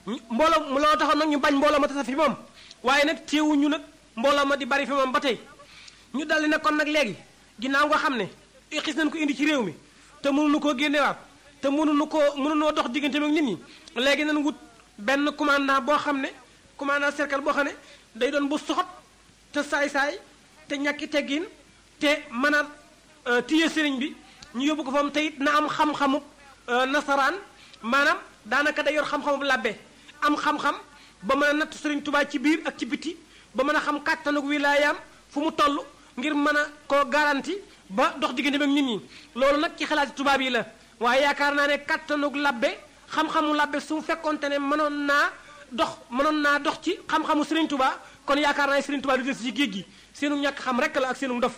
mbooloo loolu taxoon nag ñu bañ mbooloo ma tasa fi moom waaye nag téewuñu nag mbooloo ma di bari fi moom ba tey ñu daldi ne kon nag léegi ginnaaw nga xam ne xis nañ ko indi ci réew mi te mënuñu koo génnewaat te mënuñu koo mënuñoo dox diggante ak nit ñi léegi nañ wut benn commandant boo xam ne commandant cercle boo xam ne day doon bu soxot te saay-saay te ñàkki teggin te mën a téye sëriñ bi ñu yóbbu ko fa mu te it na am xam-xamu nasaraan maanaam daanaka day yor xam-xamu labbe am xam-xam ba mën a natt sëriñ Tuubaa ci biir ak ci biti ba mën a xam kàttanug wilaayaam fu mu toll ngir mën a koo garanti ba dox diggante ak nit ñi loolu nag ci xalaati tubaab yi la waaye yaakaar naa ne kàttanug labbe xam-xamu labbe su fekkonte ne mënoon naa dox mënoon naa dox ci xam-xamu Serigne Touba kon yaakaar naa ne Serigne Touba du des ci géej gi seenu ñàkk xam rek la ak seenu dof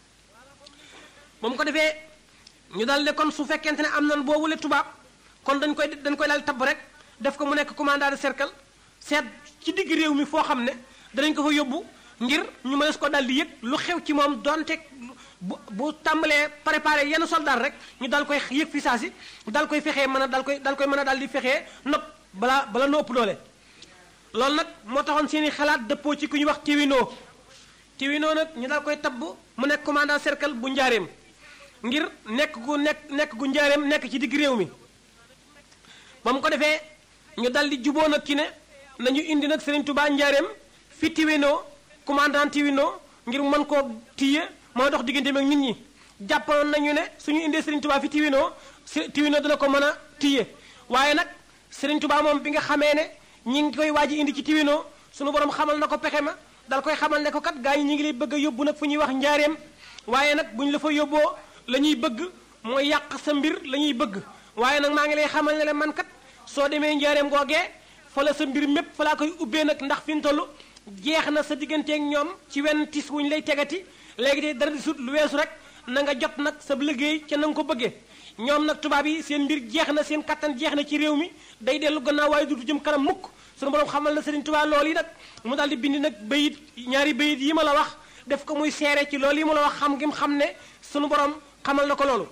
ba mu ko defee ñu daal ne kon su fekkente ne am nan boobule tubaab kon dañ koy dañ koy daal tabb rek def ko mu nekk commandant de cercle seet ci digg réew mi foo xam ne danañ ko fa yóbbu ngir ñu mënees ko daal di yëg lu xew ci moom donte bu bu tàmbalee préparé yenn soldat rek ñu dal koy yëg fi saa si dal koy fexee mën a dal koy dal koy mën a daal di fexee nopp balaa bala no ëpp doole loolu nag moo taxoon seeni xalaat dëppoo ci ku ñuy wax tiwinoo tiwinoo nag ñu dal koy tabb mu nekk commandant cercle bu njaareem ngir nekk gu nekk nekk gu njaareem nekk ci digg réew mi ba mu ko defee ñu dal di juboo nag ki ne nañu indi nag Serigne Touba njaareem fi tiwinoo commandant tiwinoo ngir mën koo tiye mooy dox diggante ak nit ñi jàppoon nañu ne suñu indee Serigne Touba fi tiwinoo si tiwinoo dina ko mën a tiye waaye nag Serigne Touba moom bi nga xamee ne ñi ngi koy waaj indi ci tiwinoo suñu borom xamal na ko pexe ma dal koy xamal ne ko kat gaa yi ñi ngi lay bëgg a yóbbu nag fu ñuy wax njaareem waaye nag bu ñu la fa yóbboo la ñuy bëgg mooy yàq sa mbir la ñuy bëgg waaye nag maa ngi lay xamal ne la man kat soo demee njaareem googee fa la sa mbir mépp fa laa koy ubbee nag ndax fi mu toll jeex na sa digganteeg ñoom ci wenn tis wuñ lay tegati léegi de dara di sut lu weesu rek na nga jot nag sa liggéey ca na nga ko bëggee ñoom nag tubaab yi seen mbir jeex na seen kattan jeex na ci réew mi day dellu gannaaw waaye du jëm kanam mukk sunu borom xamal na Serigne Touba loolu yi nag mu daal di bind nag bayit ñaari bayit yi ma la wax def ko muy seere ci loolu yi ma la wax xam ngim xam ne sunu borom xamal na ko loolu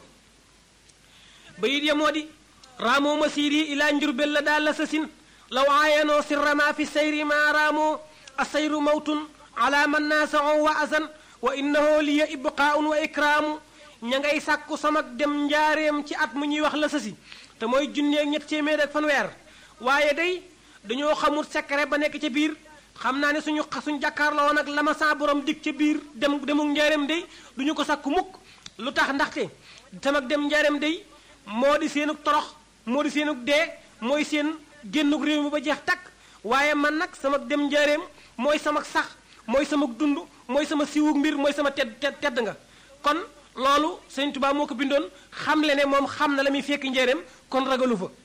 bayit ya moo di raamoo masiri ila njurbel la daal la sa sin law aayanoo sirrama fi sayri ma raamoo asayru mawtun ala man naasao wa asan wa innahu liya ibqaaun wa ikraamu ña ngay sàkku samak dem njaareem ci at mu ñuy wax la sasi te mooy junneeg ñett téeméer ak fanweer waaye day dañoo xamul secret ba nekk ca biir xam naa ne suñu suñ jàkkaarloo nag la ma saa borom dig ca biir dem demuk njaareem day duñu ko sàkku mukk lu tax ndaxte samak dem njaareem day moo di seenug torox moo di seenug dee mooy seen génnug réew mi ba jeex takk waaye man nag sama dem njaareem mooy sama sax mooy sama dund mooy sama siwug mbir mooy sama tedd tedd nga kon loolu Sëñ Tuubaa moo ko bindoon xam le ne moom xam na la muy fekk njaareem kon ragalu fa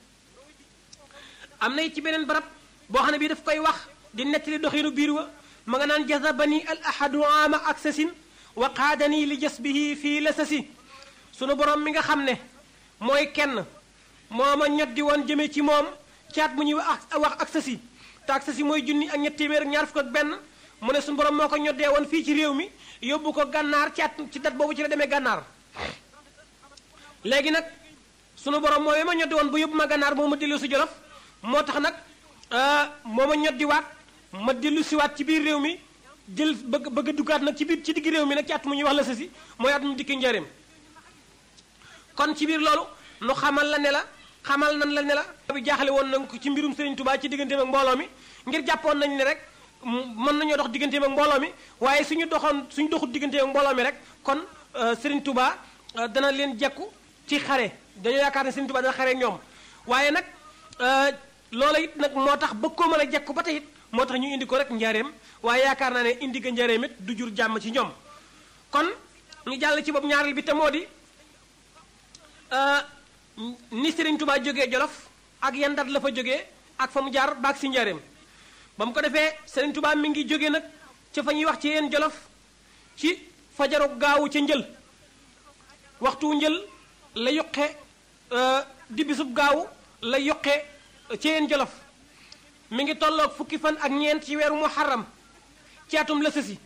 am na it ci beneen barab boo xam ne bii daf koy wax di nettali doxinu biir wa ma nga naan jazabani al ahadu ama ak sasin wa qaadani li jasbihi fii la sasi sunu borom mi nga xam ne mooy kenn moo ma ñoddi woon jëme ci moom caat mu ñuy wax wax ak sasi te ak sasi mooy junni ak ñett téeméer ak ñaar fukk ak benn mu ne suñu borom moo ko ñoddee woon fii ci réew mi yóbbu ko gànnaar ci at ci dat boobu ci la demee gànnaar léegi nag sunu borom mooy ma ñoddi woon ba yóbbu ma gànnaar moo ma dellu si jolof moo tax nag moo ma ñoddiwaat ma dellu siwaat ci biir réew mi jël bëgg bëgg a duggaat nag ci biir ci digg réew mi nag ci at mu ñuy wax la sasi mooy at mu dikki njëriñ kon ci biir loolu nu xamal la ne la xamal nan la ne la bi jaaxale woon nañ ko ci mbirum Serigne Touba ci digganteem ak mbooloo mi ngir jàppoon nañ ne rek mën nañoo dox digganteem ak mbooloo mi waaye suñu doxoon suñu doxut digganteem ak mbooloo mi rek kon Serigne Touba dana leen jekku ci xare dañoo yaakaar ne Serigne Touba dana xare ñoom waaye nag loola it nag moo tax bëgg koo mën a jekku ba tey it moo tax ñu indi ko rek njaareem waaye yaakaar naa ne indi ga njaareem it du jur jàmm ci ñoom kon ñu jàll ci bopp ñaareel bi te moo di ni Serigne Touba jógee Jolof ak yan dat la fa jógee ak fa mu jaar baag si njaareem ba mu ko defee Serigne Touba mi ngi jógee nag ca fa ñuy wax ci yeen Jolof ci fajaru gaawu ca njël waxtu njël la yoqe di bisub gaawu la yoqe ci yeen Jolof mi ngi tolloog fukki fan ak ñeent ci weeru muharram ci atum la sësi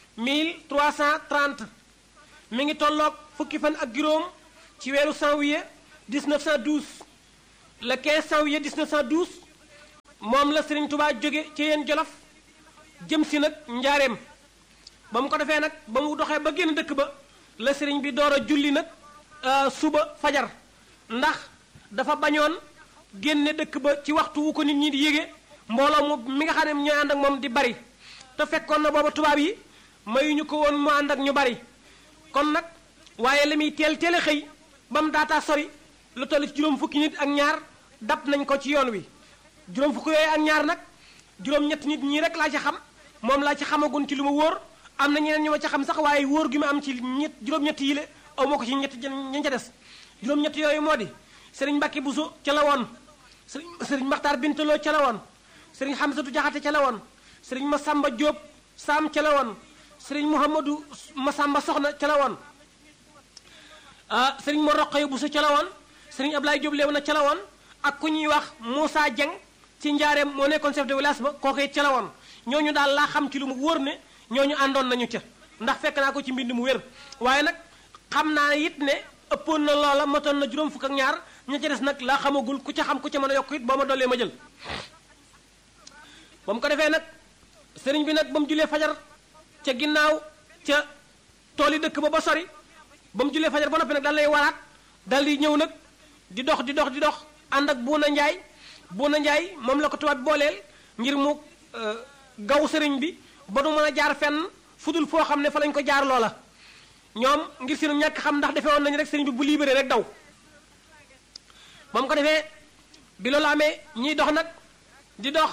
1330 mi ngi tolloog fukki fan ak juróom ci weeru janvier 1912 le 15 janvier 1912 moom la Serigne Touba jóge ci yéen jolof jëm si nag njaareem ba mu ko defee nag ba mu doxee ba génn dëkk ba la Serigne bi door a julli nag suba fajar ndax dafa bañoon génne dëkk ba ci waxtu wu ko nit ñi di yége mbooloo mu mi nga xam ne ñooy ànd ak moom di bari te fekkoon na booba tubaab yi mayuñu ko woon mu ànd ak ñu bari kon nag waaye la muy teel teel a xëy ba mu daataa sori lu toll ci juróom fukki nit ak ñaar dab nañ ko ci yoon wi juróom fukki yooyu ak ñaar nag juróom-ñetti nit ñii rek laa ci xam moom laa ci xamagun ci lu ma wóor am na ñeneen ñu ma ca xam sax waaye wóor gi ma am ci ñett juróom-ñetti yi la aw ma ko ci ñetti ña ca des juróom-ñetti yooyu moo di sëriñ Mbàkke Buso ca la woon sëriñ sëriñ Maxtaar Bintaloo ca la woon sëriñ Xamsatu Jaxate ca la woon sëriñ Masamba Jóob Saam ca la woon sëriñ Mouhamadou Masamba Soxna ca la woon ah sëriñ Mor Roqaye Buso ca la woon sëriñ Ablaye Jóob Léew na ca la woon ak ku ñuy wax Moussa Dieng ci njaareem moo nekkoon chef de village ba kooku it ca la woon ñooñu daal laa xam ci lu mu wóor ne ñooñu àndoon nañu ca ndax fekk naa ko ci mbind mu wér waaye nag xam naa it ne ëppoon na loola matoon na juróom fukk ak ñaar ña ca des nag laa xamagul ku ca xam ku ca mën a yokk it boo ma dollee ma jël ba mu ko defee nag sëriñ bi nag ba mu julee fajar ca ginnaaw ca tool yi dëkk ba ba sori ba mu julee fajar ba noppi nag dal lay waraat dal di ñëw nag di dox di dox di dox ànd ak buuna njaay buuna njaay moom la ko tubaab bi booleel ngir mu gaw sëriñ bi ba du mën a jaar fenn fudul foo xam ne fa lañ ko jaar loola ñoom ngir seenu ñàkk xam ndax defee woon nañu rek sëriñ bi bu libéré rek daw ba mu ko defee bi loolu amee ñiy dox nag di dox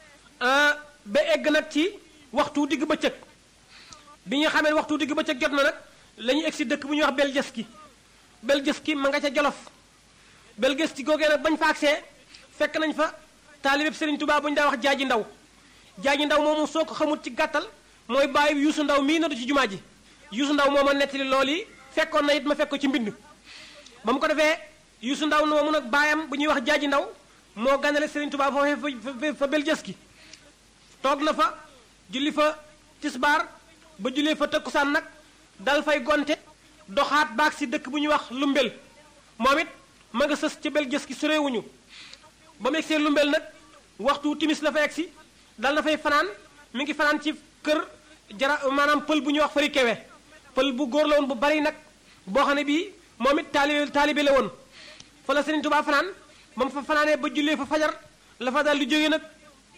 ba egg nag ci waxtu digg bëccëg bi ñu xamee waxtu digg bëccëg jot na nag la ñuy egg si dëkk bu ñuy wax Beljeski Beljeski ma nga ca Jolof Beljeski googee nag bañ fa agsee fekk nañ fa taalibeb Sëriñ Tuubaa bu ñu daa wax jaaji ndaw jaaji ndaw moomu soo ko xamul ci gàttal mooy bàyyi yuusu ndaw mii nadu ci jumaa ji yuusu ndaw moo ma nettali loolu yi fekkoon na it ma fekk ko ci mbind ba mu ko defee yuusu ndaw moomu nag baayam bu ñuy wax jaaji ndaw moo ganale Sëriñ Tuubaa foofee fa fa Beljeski toog na fa julli fa tisbaar ba jullee fa tëkkusaan nag dal fay gonte doxaat baag si dëkk bu ñuy wax lumbel moom it ma nga sës ca Beljeski sorewuñu ba mu egsee lumbel nag waxtu timis la fa egsi dal na fay fanaan mi ngi fanaan ci kër jara maanaam pël bu ñuy wax fari kewe pël bu góor la woon bu bari nag boo xam ne bii moom it taalibe taalibe la woon fa la Sëriñ Tuubaa fanaan ba mu fa fanaanee ba jullee fa fajar la fa dal di jógee nag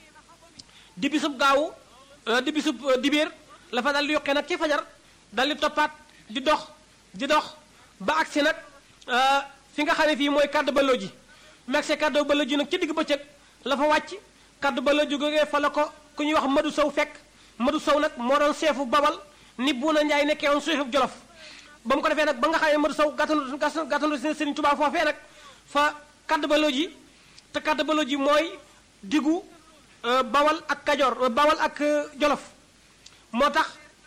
di bisub gaawu di bisub dibéer la fa dal di yokkee nag ci fajar dal di toppaat di dox di dox ba agsi nag fi nga xam ne fii mooy kàddu baloo ji mu agsee kàddu baloo ji nag ci digg bëccëg la fa wàcc kàddu baloo ji googee fa la ko ku ñuy wax Madu Sow fekk Madu Sow nag moo doon seefu babal ni Buuna Njaay nekkee woon seefu Jolof ba mu ko defee nag ba nga xam ne Madu Sow gàttandu gàttandu Sëriñ Tuubaa foofee nag fa kàddu baloo ji te kàddu baloo ji mooy diggu bawal ak kajoor bawal ak jolof moo tax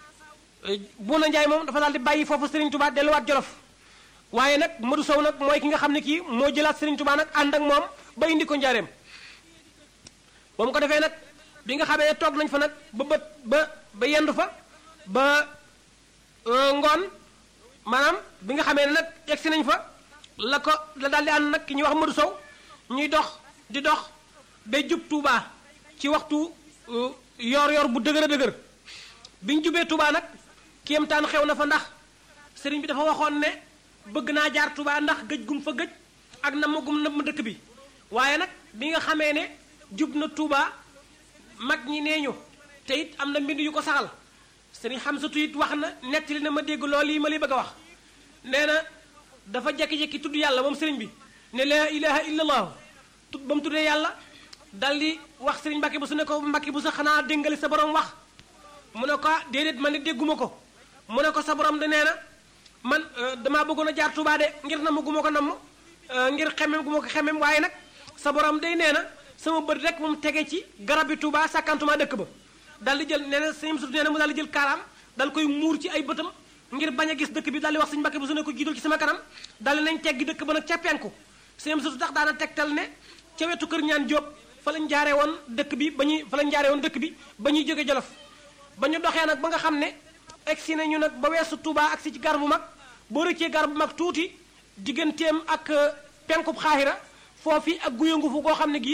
Buuna Njaay moom dafa daal di bàyyi foofu Serigne Touba delluwaat jolof waaye nag Modou Sow nag mooy ki nga xam ne kii moo jëlaat Serigne Touba nag ànd ak moom ba indi ko njaareem ba mu ko defee nag bi nga xamee toog nañ fa nag ba bët ba ba yendu fa ba ngoon maanaam bi nga xamee ne nag egsi nañ fa la ko la daal di ànd nag ki ñuy wax Modou Sow ñuy dox di dox ba jub Touba. ci waxtu yor yor bu dëgër a dëgër bi ñu jubee Touba nag kéemtaan xew na fa ndax sëriñ bi dafa waxoon ne bëgg naa jaar Touba ndax gëj gum fa gëj ak na ma gum na ma dëkk bi waaye nag bi nga xamee ne jub na Touba mag ñi nee ñu te it am na mbind yu ko saxal sëriñ Xamsatu it wax na nettali na ma dégg loolu yi ma li bëgg a wax nee na dafa jekki-jekki tudd yàlla moom sëriñ bi ne laa ilaha illallah ba mu tuddee yàlla dal di wax sëriñ Mbàkke bu su ne ko Mbàkke bu sa xanaa déngali sa borom wax mu ne ko déedéet man ne dégguma ko mu ne ko sa borom de nee na man damaa bëggoon a jaar Touba de ngir namm gu ma ko namm ngir xemem gu ma ko xemem waaye nag sa borom day nee na sama bët rek mu tege ci garab bi Touba sàkkantuma dëkk ba dal di jël nee na sëñ Moussa nee na mu dal di jël kaaraam dal koy muur ci ay bëtam ngir bañ a gis dëkk bi dal di wax sëñ Mbàkke bu su ne ko jiital ci sama kanam dal di nañ teggi dëkk ba nag ca penku sëñ Moussa tax daana tegtal ne ca wetu kër ñaan Jóob fa lañ jaaree woon dëkk bi ba ñuy fa lañ jaaree woon dëkk bi ba ñuy jóge Jolof ba ñu doxee nag ba nga xam ne egsi nañu nag ba weesu Touba agsi ci gar bu mag boo rëccee gar bu mag tuuti digganteem ak penkub xaaxira foofi ak guyangu fu goo xam ne gii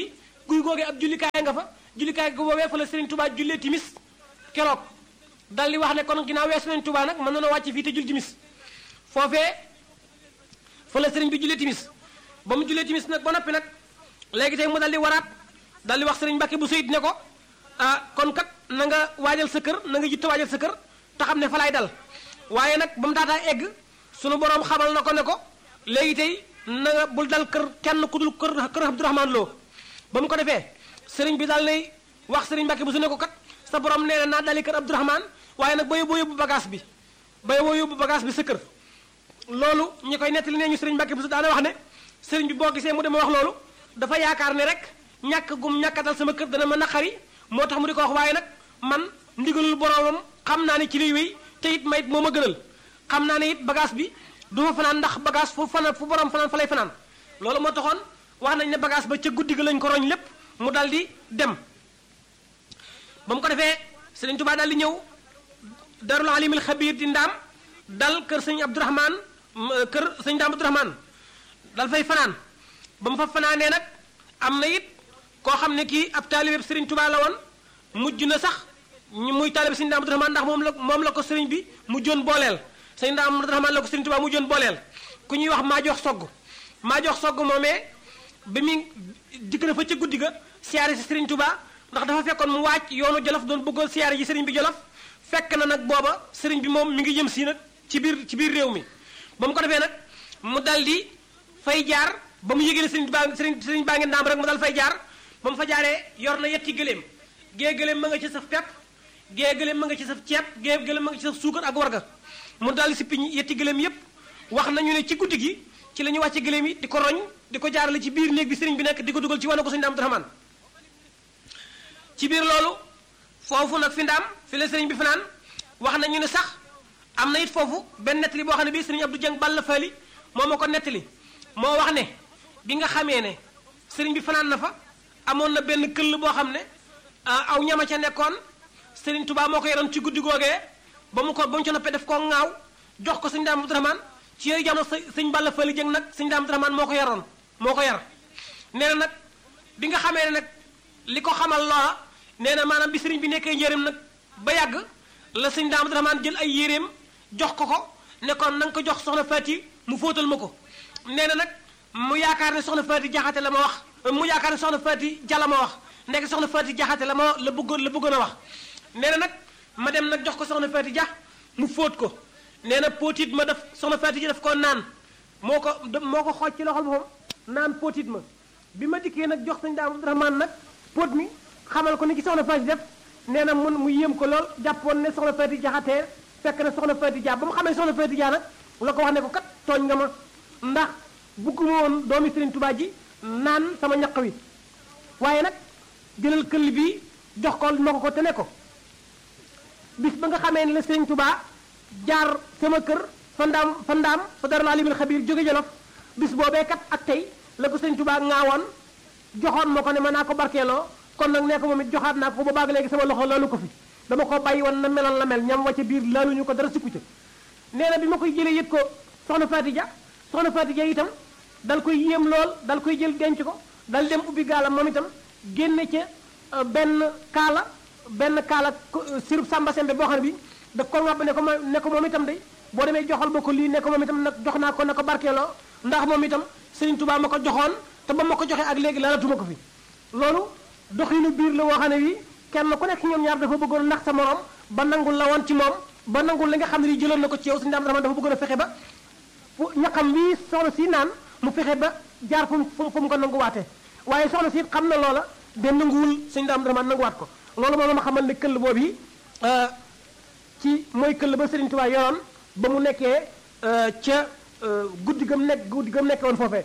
guy googee ab jullikaay nga fa jullikaay ga boobee fa la Serigne Touba jullee timis keroog dal di wax ne kon ginnaaw weesu nañ Touba nag mën na noo wàcc fii te jul timis foofee fa la Serigne bi jullee timis ba mu jullee timis nag ba noppi nag léegi tey mu dal di waraat dal di wax Serigne Mbacke bu seyit ne ko ah kon kat na nga waajal sa kër na nga jitte waajal sa kër te xam ne fa laay dal waaye nag ba mu daataa egg sunu borom xamal na ko ne ko léegi tey na nga bul dal kër kenn ku dul kër kër Abdourahmane Lo ba mu ko defee sëriñ bi daal lay wax sëriñ Mbacke bu su ne ko kat sa borom nee na naa dali kër Abdourahmane waaye nag ba yóbbu yóbbu bagage bi ba yóbbu yóbbu bagage bi sa kër loolu ñi koy nettali nee ñu sëriñ Mbacke bu su daana wax ne sëriñ bi boo gisee mu dema wax loolu dafa yaakaar ne rek ñàkk gum ñàkkatal sama kër dana ma naqari moo tax mu di ko wax waaye nag man ndigalul boromam xam naa ne ci lay wéy te it mayit moo ma gënal xam naa ne it bagage bi du fa fanaan ndax bagage fu fanaan fu borom fanaan fa lay fanaan loolu moo taxoon wax nañ ne bagage ba ca guddi ga lañ ko roñ lépp mu dal di dem ba mu ko defee Sëriñ Tuubaa dal di ñëw darul alimil xabiir di ndaam dal kër sëñ Abdourahmane kër sëñ Ndaam Abdourahmane dal fay fanaan ba mu fa fanaanee nag am na it koo xam ne kii ab taalibe Sëriñ Tuubaa la woon mujj na sax ñu muy taalibe sëñ Ndaam Abdourahmane ndax moom la moom la ko sëriñ bi mu joon booleel sëñ Ndaam Abdourahmane la ko Sëriñ Tuubaa mu joon booleel ku ñuy wax maa jox sogg maa jox sogg moomee bi mu dikk na fa ca guddi ga siyaare si Sëriñ Tuubaa ndax dafa fekkoon mu wàcc yoonu Jolof doon bëggoon siyaare ji sëriñ bi Jolof fekk na nag booba sëriñ bi moom mi ngi jëm si nag ci biir ci biir réew mi ba mu ko defee nag mu dal di fay jaar ba mu yëgee ne sëriñ baa sëriñ sëriñ baa ngi ndaam rek mu dal fay jaar ba mu fa jaaree yor na yetti gëléem gée gëléem ma nga ci saf pepp gée gëléem ma nga ci saf ceeb gée gëléem ma nga ci saf suukar ak warga mu dal di sippi yetti gëléem yépp wax nañu ne ci guddi gi ci la ñu wàcce gëléem yi di ko roñ di ko jaarale ci biir néeg bi sëriñ bi nekk di ko dugal ci wane ko sëriñ Ndaam Abdourahmane ci biir loolu foofu nag fi ndaam fi la sëriñ bi fanaan wax nañu ne sax am na it foofu benn nettali boo xam ne bii sëriñ Abdou Dieng Balla Fali moo ma ko nettali moo wax ne bi nga xamee ne sëriñ bi fanaan na fa amoon na benn këll boo xam ne aw ñama ca nekkoon sëriñ Touba moo ko yoroon ci guddi googee ba mu ko ba mu ca noppee def koo ŋaaw jox ko sëñ Ndaam Abdourahmane ci yooyu jamono sëñ Balla Fali Dieng nag sëñ Ndaam Abdourahmane moo ko yoroon moo ko yar nee na nag bi nga xamee ne nag li ko xamal loola nee na maanaam bi sëriñ bi nekkee njëriñ nag ba yàgg la sëñ Ndaam Abdourahmane jël ay yéreem jox ko ko ne kon na nga ko jox soxna Faati mu fóotal ma ko nee na nag mu yaakaar ne soxna Faati jaxate la ma wax mu yaakaar ne soxna Faati ja la ma wax nekk soxna Faati jaxate la ma la bëggoon la bëggoon a wax nee na nag ma dem nag jox ko soxna Faati ja mu fóot ko nee na póotit ma def soxna Faati ja daf koo naan moo ko moo ko xooj ci loxol boppam naan póotit ma bi ma dikkee nag jox sëñ Ndaam Abdourahmane nag póot mi xamal ko ni ki soxna Faati def nee na mun mu yéem ko lool jàppoon ne soxna Faati jaxatee fekk na soxna Faati Dia ba mu xamee soxna Faati Dia nag la ko wax ne ko kat tooñ nga ma ndax bugguma woon doomi Sëriñ Tuubaa ji naan sama ñaq wi waaye nag jëlal këll bi jox ko ma ko ko te ne ko bis ba nga xamee ne la Sëriñ Tuubaa jaar sama kër fa ndaam fa ndaam fa dara laa limil xabiir jóge Jolof bis boobee kat ak tey la ko Sëriñ Tuubaa ŋaawoon joxoon ma ko ne ma naa ko barkeeloo kon nag nee ko moom it joxaat naa ko ba baag léegi sama loxo laalu ko fi dama ko bàyyi woon na meloon la mel ñam wacca biir laaluñu ko dara sikku ca nee na bi ma koy jëlee yët ko soxna Faati Ja soxna Faati Ja itam dal koy yéem lool dal koy jël denc ko dal dem ubbi gaalam moom itam génne ca benn kaala benn kaala sirub sàmba sembe boo xam ne bi da ko ngàbb ne ko ma ne ko moom itam day boo demee joxal ba ko lii ne ko moom itam nag jox naa ko na ko barkeeloo ndax moom itam Sëriñ Tuubaa ma ko joxoon te ba ma ko joxee ak léegi laalatuma ko fi loolu doxinu biir la woo xam ne wi kenn ku nekk ñoom ñaar dafa bëggoon nax sa morom ba nangul la woon ci moom ba nangul li nga xam ne ni jëloon na ko ci yow Sëriñ Ndaam Abdourahmane dafa bëggoon a fexe ba fu ñaqam wi soxna si naan mu fexe ba jaar fu mu fu mu ko nanguwaatee waaye soxna si xam na loola de nanguwul Sëriñ Ndaam Abdourahmane nanguwaat ko loolu moom ma xamal ne këll boobu yi ci mooy këll ba Sëriñ Tuubaa yoroon ba mu nekkee ca guddi gam nekk guddi gam nekkee woon foofee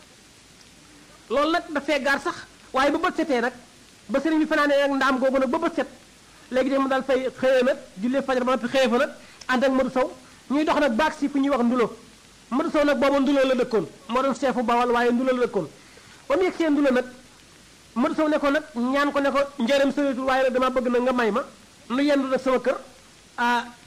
loolu nag dafee gaar sax waaye ba bët setee nag ba sëriñ bi fanaanee ak ndaam googu nag ba bët set léegi de mu daal fay xëyee nag jullee fajar ba noppi xëyee fa nag ànd ak Modou Sow ñuy dox nag baag si fu ñuy wax ndulo Modou Sow nag booba ndulo la dëkkoon moo doon seefu bawal waaye ndulo la dëkkoon ba mu yegg see ndulo nag Modou Sow ne ko nag ñaan ko ne ko njëriñ sëritul waaye nag dama bëgg nag nga may ma nu yendu nag sama kër ah